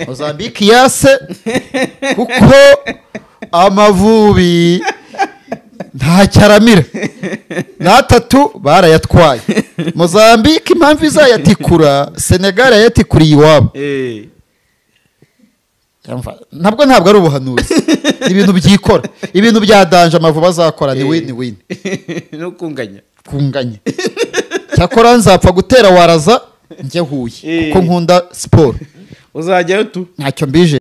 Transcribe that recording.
mozambique yase kuko amavubi ntacyo aramira n'atatu barayatwaye mozambique impamvu izayatikura senegali yayatikuriye iwabo Eh, Yumva, ntabwo ntabwo ari ubuhanuzi Ni ibintu byikora ibintu bya danje amavubi azakora ni wini wini no kunganya kunganya cyakora nzapfa gutera waraza njye huye kuko nkunda siporo uzajyayo tu ntacyo mbije